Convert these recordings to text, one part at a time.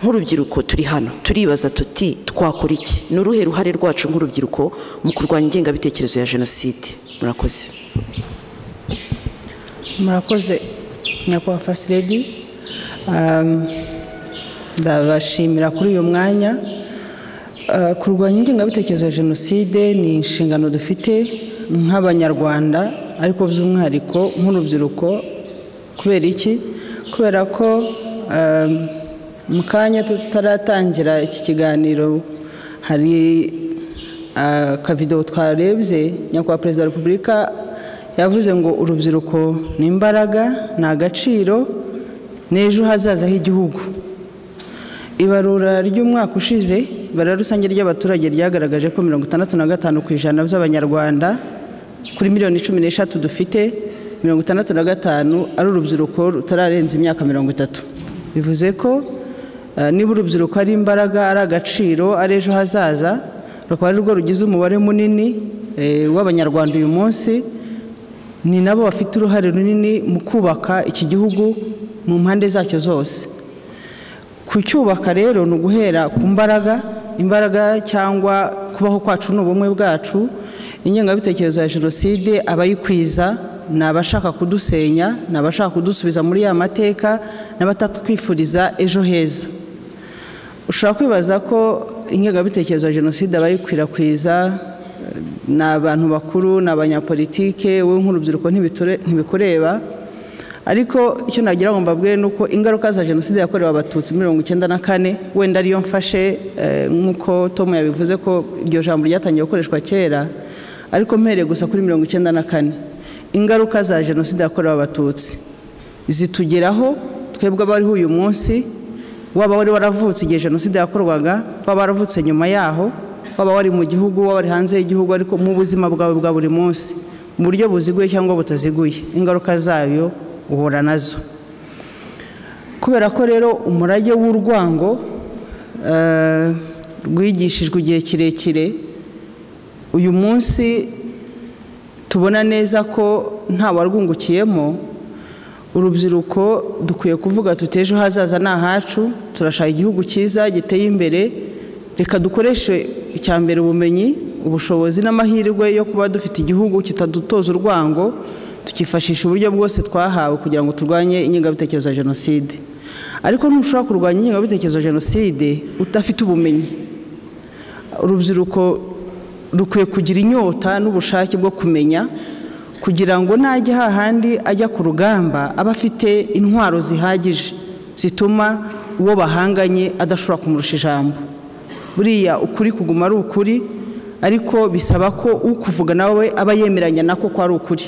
nk'urubyiruko turi hano turibaza tuti twakora iki ni uruhe ruhare rwacu nk'urubyiruko mu kurwanya ingengabitekerezo ya jenoside murakoze murakoze nyakubahwa fasiredi ndabashimira kuri uyu mwanya Ah, kurwanya ingengabitekerezo ya jenoside ni inshingano dufite nk'abanyarwanda ariko by'umwihariko nk'urubyiruko kubera iki kubera ko ah, mu kanya tutaratangira iki kiganiro hari ah, akavidewo twarebye nyakubahwa perezida wa repubulika yavuze ngo urubyiruko ni imbaraga ni agaciro n'ejo hazaza h'igihugu ibarura ry'umwaka ushize ibara rusange ry'abaturage ryagaragaje ko mirongo itandatu na gatanu ku ijana by'abanyarwanda kuri miliyoni cumi n'eshatu dufite mirongo itandatu na gatanu ari urubyiruko rutararenza imyaka mirongo itatu bivuze ko eh, niba urubyiruko ari imbaraga ari agaciro ari ejo hazaza rukaba ari rwo rugize umubare munini eh, w'abanyarwanda uyu munsi ni nabo bafite uruhare runini mu kubaka iki gihugu mu mpande zacyo zose kucyubaka rero ni uguhera ku mbaraga imbaraga cyangwa kubaho kwacu ni ubumwe bwacu ingengabitekerezo ya jenoside abayikwiza ni abashaka kudusenya ni abashaka kudusubiza muri ya mateka n'abatatwifuriza ejo heza ushobora kwibaza ko ingengabitekerezo ya jenoside abayikwirakwiza ni abantu bakuru ni abanyapolitike wowe nk'urubyiruko ntibiture- ntibikureba ariko icyo nagira ngo mbabwire ni uko ingaruka za jenoside yakorewe abatutsi mirongo icyenda na kane wenda ariyo mfashe eh, nk'uko tom yabivuze ko iryo jambo ryatangiye gukoreshwa kera ariko mpereye gusa kuri mirongo icyenda na kane ingaruka za jenoside yakorewe abatutsi zitugeraho twebwe abariho uyu munsi waba wari waravutse igihe jenoside yakorwaga waba waravutse nyuma yaho waba wari mu gihugu waba wari hanze y'igihugu ariko mu buzima bwawe bwa buri munsi mu buryo buziguye cyangwa butaziguye ingaruka zayo uhura nazo kubera ko rero umurage w'urwango eh, rwigishijwe igihe kirekire uyu munsi tubona neza ko nta warwungukiyemo urubyiruko dukwiye kuvuga tuti ejo hazaza ni ahacu turashaka igihugu cyiza giteye imbere reka dukoreshe icya mbere ubumenyi ubushobozi n'amahirwe yo kuba dufite igihugu kitadutoza urwango tukifashisha uburyo bwose twahawe kugira ngo turwanye ingengabitekerezo ya jenoside ariko ntushobora kurwanya ingengabitekerezo ya jenoside udafite ubumenyi urubyiruko rukwiye kugira inyota n'ubushake bwo kumenya kugira ngo najya hahandi ajya ku rugamba abe afite intwaro zihagije zituma uwo bahanganye adashobora kumurusha ijambo buriya ukuri kuguma ari ukuri ariko bisaba ko ukuvuga nawe aba yemeranya nako ko ari ukuri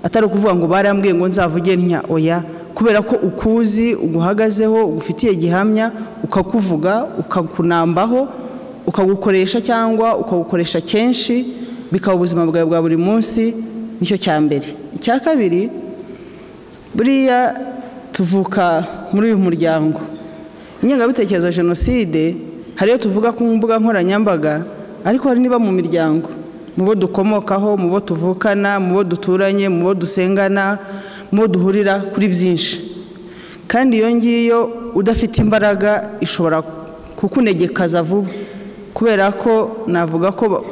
atari ukuvuga ngo barambwiye ngo nzavuge ntya oya kubera ko ukuzi uguhagazeho ugufitiye gihamya ukakuvuga ukakunambaho ukagukoresha cyangwa ukagukoresha kenshi bikaba ubuzima bwawe bwa buri munsi nicyo cya mbere icya kabiri buriya tuvuka muri uyu muryango ingengabitekerezo ya jenoside hari iyo tuvuga ku mbuga nkoranyambaga ariko hari niba mu miryango mu bo dukomokaho mu bo tuvukana mu bo duturanye mu bo dusengana mu bo duhurira kuri byinshi kandi iyo ngiyo udafite imbaraga ishobora kukunegekaza vuba kubera ko navuga ko ba-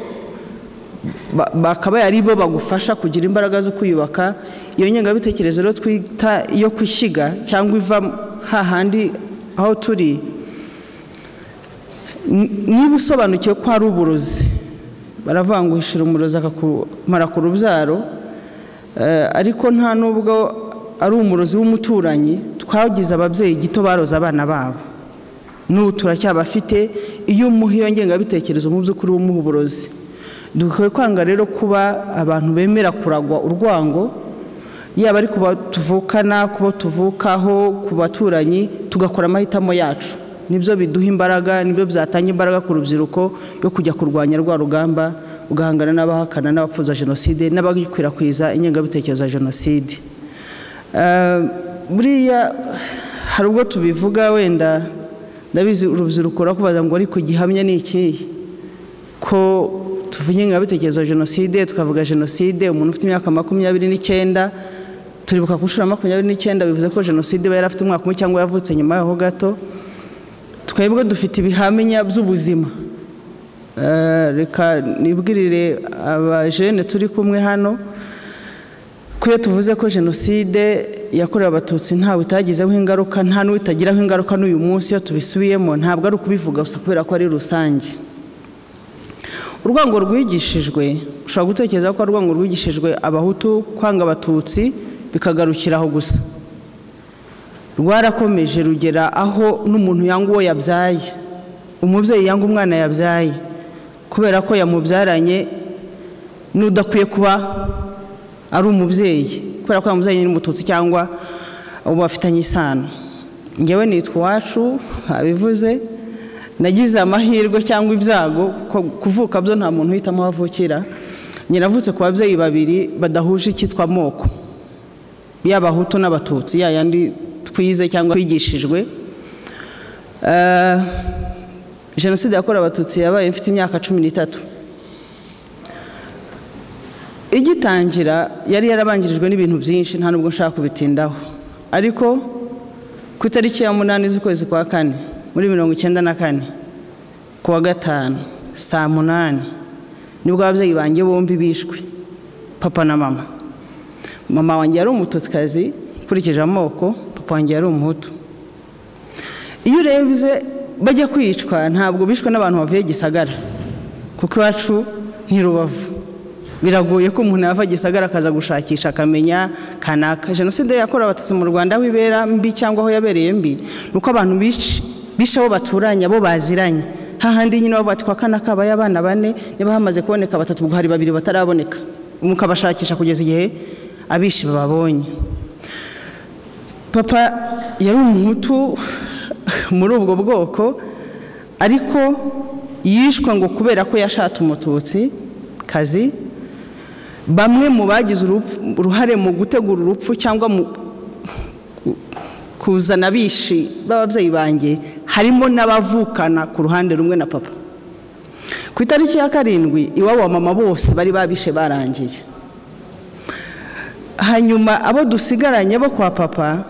ba- bakabaye ari bo bagufasha kugira imbaraga zo kwiyubaka iyo ngengabitekerezo rero twita iyo gushyiga cyangwa iva hahandi aho turi ni- niba usobanukiwe ko ari uburozi baravuga ngo uhishira umurozi akakumara ku rubyaro Eh, ariko nta nubwo ari umurozi w'umuturanyi twagize ababyeyi gito baroza abana babo n'ubu turacyabafite iyo umuha iyo ngengabitekerezo mu by'ukuri w'umuha uburozi dukwiye kwanga rero kuba abantu bemera kuragwa urwango yaba ari kuba tuvukana kuba tuvukaho ku baturanyi tugakora amahitamo yacu nibyo biduha imbaraga nibyo byatanga imbaraga ku rubyiruko yo kujya kurwanya rwa rugamba ugahangana n'abahakana n'abapfuza jenoside n'abakwirakwiza ingengabitekerezo ya jenoside Eh, buriya hari ubwo tubivuga wenda ndabizi urubyiruko rurakubaza ngo ariko gihamya ni ikihe ko tuvuge ingengabitekerezo ya jenoside tukavuga jenoside umuntu ufite imyaka makumyabiri n'icyenda turibuka ku nshuro ya makumyabiri n'icyenda bivuze ko jenoside iba yarafite umwaka umwe cyangwa yavutse nyuma yaho gato twebwe dufite ibihamya by'ubuzima Eh, reka nibwirire abajene turi kumwe hano kuyo tuvuze ko jenoside yakorewe abatutsi ntawe itagizeho ingaruka nta n'uwitagiraho ingaruka n'uyu munsi iyo tubisubiyemo ntabwo ari ukubivuga gusa kubera ko ari rusange urwango rwigishijwe ushobora gutekereza ko urwango rwigishijwe abahutu kwanga abatutsi bikagarukira aho gusa rwarakomeje rugera aho n'umuntu yanga uwo yabyaye umubyeyi yanga umwana yabyaye kubera ko yamubyaranye n'udakwiye kuba ari umubyeyi kubera ko yamuzanye n'umututsi cyangwa ubu bafitanye isano ngewe nitwa iwacu abivuze nagize amahirwe cyangwa ibyago ko kuvuka byo nta muntu uhitamo aho avukira nyiravutse ku babyeyi babiri badahuje icyitwa amoko y'abahutu n'abatutsi ya yandi twize cyangwa twigishijwe Eh, jenoside yakorewe abatutsi yabaye mfite imyaka cumi n'itatu igitangira yari yarabangirijwe n'ibintu byinshi nta nubwo nshaka kubitindaho ariko ku itariki ya munani z'ukwezi kwa kane muri mirongo icyenda na kane ku wa gatanu saa munani nibwo ababyeyi banjye bombi bishwe papa na mama mama wanjye yari umututikazi ukurikije amoko papa wanjye yari umuhutu iyo urebye bajya kwicwa ntabwo bishwe n'abantu bavuye gisagara kuko iwacu ni rubavu biragoye ko umuntu yava gisagara akaza gushakisha akamenya kanaka jenoside yakorewe abatutsi mu rwanda aho ibera mbi cyangwa aho yabereye mbi ni uko abantu bica bisha abo baturanye abo baziranye hahandi nyine bavuga ati kwa kanaka habaye abana bane niba hamaze kuboneka batatu ubwo hari babiri bataraboneka mukabashakisha kugeza igihe abishi bababonye papa yari umuhutu muri ubwo bwoko ariko yishwe ngo kubera ko yashatse umututsi kazi bamwe mu bagize urupfu- uruhare mu gutegura urupfu cyangwa mu ku- kuzana abishi b'ababyeyi banjye harimo n'abavukana ku ruhande rumwe na papa ku itariki ya karindwi iwabo wa mama bose bari babishe barangiye hanyuma abo dusigaranye bo kwa papa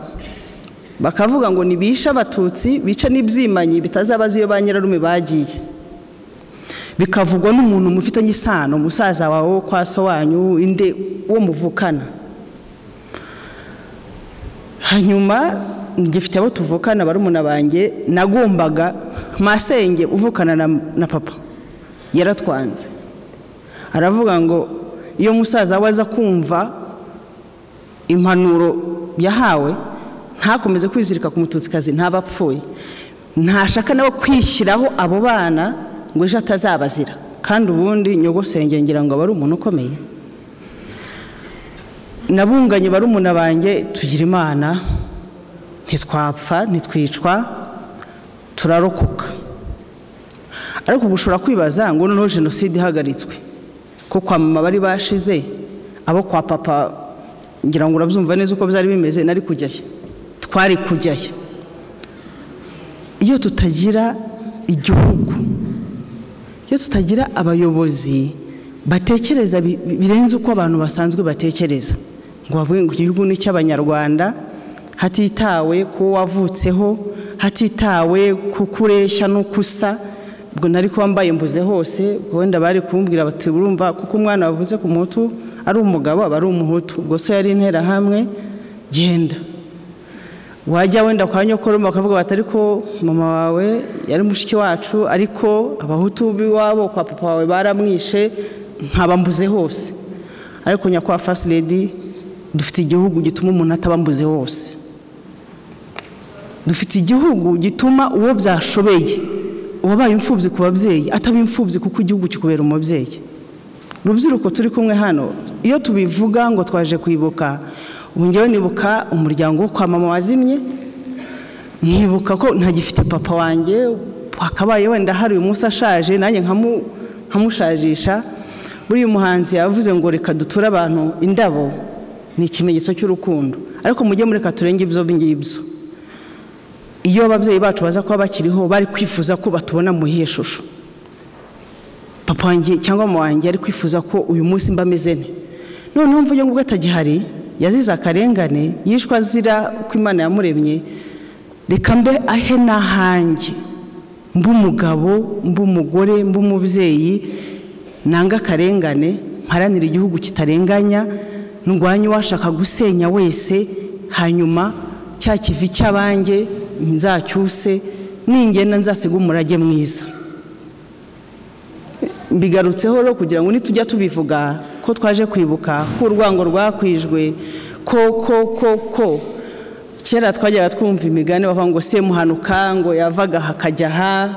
bakavuga ngo nibishe abatutsi bice n'ibyimanyi bitazabaza iyo ba nyirarume bagiye bikavugwa n'umuntu mufitanye isano musaza wawe wo kwa so wanyu inde uwo muvukana hanyuma ngifite abo tuvukana barumuna banjye nagombaga masenge uvukana na, na papa yaratwanze aravuga ngo iyo musaza we aza kumva impanuro yahawe ntakomeze kwizirika ku mututsikazi ntaba apfuye ntashaka nawe kwishyiraho abo bana ngo ejo atazabazira kandi ubundi nyogosenge ngira ngo aba ari umuntu ukomeye nabunganye barumuna banjye tugira imana ntitwapfa ntitwicwa turarokoka ariko ubu ushobora kwibaza ngo noneho jenoside ihagaritswe ko kwa mama bari bashize abo kwa papa ngira ngo urabyumva neza uko byari bimeze nari kujyayo twari kujyayo iyo tutagira igihugu iyo tutagira abayobozi batekereza bi- bi- birenze uko abantu basanzwe batekereza ngo bavuge ngo igihugu ni icy'abanyarwanda hatitawe ku wavutseho hatitawe ku kureshya n'uko usa ubwo nari kuba mbaye mbuze hose ubwo wenda bari kumbwira bati urumva kuko umwana wavutse ku muhutu ari umugabo aba ari umuhutu ubwo so yari interahamwe genda wajya wenda kwa nyokoroma bakavuga bati ariko mama wawe yari mushiki wacu ariko abahutu b'iwabo kwa papa wawe baramwishe nkaba mbuze hose ariko nyakwa first lady dufite igihugu gituma umuntu ataba mbuze hose dufite igihugu gituma uwo byashobeye uwabaye imfubyi ku babyeyi ataba imfubyi kuko igihugu kikubera umubyeyi urubyiruko turi kumwe hano iyo tubivuga ngo twaje kwibuka ubu ngewe nibuka umuryango wo kwa mama wazimye nkibuka ko ntagifite papa wanjye wakabaye wenda hari uyu munsi ashaje nanjye nkamu- nkamushajisha buriya umuhanzi yavuze ngo reka duture abantu indabo ni ikimenyetso cy'urukundo ariko mujye mureka turenge ibyo ngibyo iyo ababyeyi bacu baza kuba bakiriho bari kwifuza ko batubona mu iyihe shusho papa wanjye cyangwa mama wanjye ari kwifuza ko uyu munsi mba ameze ne noneho mvuge ngo ubwo atagihari yazize akarengane yishwe azira uko imana yamuremye reka mbe ahe n'ahanjye mb'umugabo mb'umugore mb'umubyeyi nanga akarengane mparanira igihugu kitarenganya ndwanya uwashaka gusenya wese hanyuma cya kivi cy'abange nzacyuse ningenda nzasiga umurage mwiza mbigarutseho rero kugira ngo nitujya tubivuga ko twaje kwibuka ko urwango rwakwijwe ko ko ko ko kera twajyaga twumva imigani bavuga ngo semuhanuka ngo yavaga aha akajya aha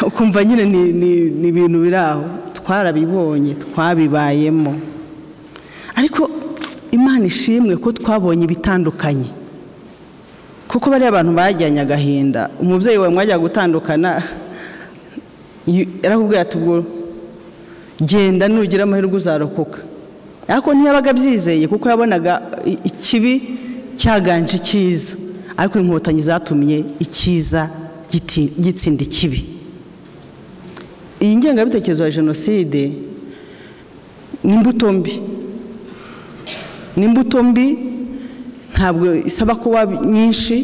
ukumva nyine ni ni- ni ibintu biri aho twarabibonye twabibayemo ariko imana ishimwe ko twabonye ibitandukanye kuko bariya abantu bajyanye agahinda umubyeyi wawe mwajyaga gutandukana Iyo- arakubwira ati ubwo genda nugira amahirwe uzarokoka ariko ntiyabaga abyizeye kuko yabonaga i- ikibi cyaganje icyiza ariko inkotanyi zatumye icyiza giti- gitsinda ikibi iyi ngengabitekerezo ya jenoside ni imbuto mbi ni imbuto mbi ntabwo isaba kuba nyinshi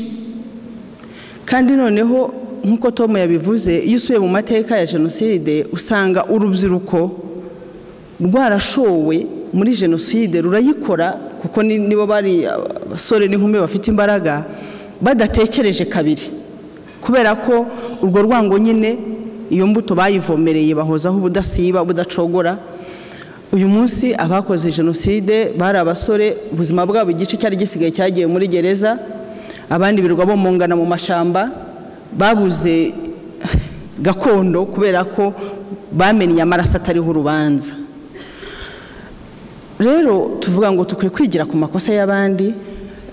kandi noneho nk'uko tom yabivuze iyo usubiye mu mateka ya jenoside usanga urubyiruko rwarashowe muri jenoside rurayikora kuko ni- nibo bari abasore n'inkumi bafite imbaraga badatekereje kabiri kubera ko urwo rwango nyine iyo mbuto bayivomereye bahozaho ubudasiba ubudacogora uyu munsi abakoze jenoside bari abasore ubuzima bwabo igice cyari gisigaye cyagiye muri gereza abandi birwa bomongana mu mashyamba babuze gakondo kubera ko bamenye amaraso atariho urubanza rero tuvuga ngo dukwiye kwigira ku makosa y'abandi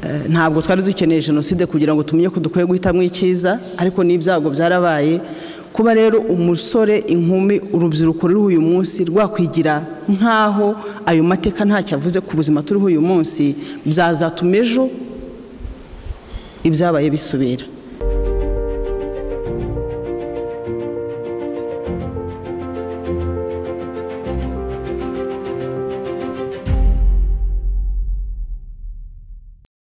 eh, ntabwo twari dukeneye jenoside kugira ngo tumenye ko dukwiye guhitamo icyiza ariko n'ibyago byarabaye kuba rero umusore inkumi urubyiruko ruriho uyu munsi rwakwigira nk'aho ayo mateka ntacyo avuze ku buzima turiho uyu munsi byazatuma ejo ibyabaye bisubira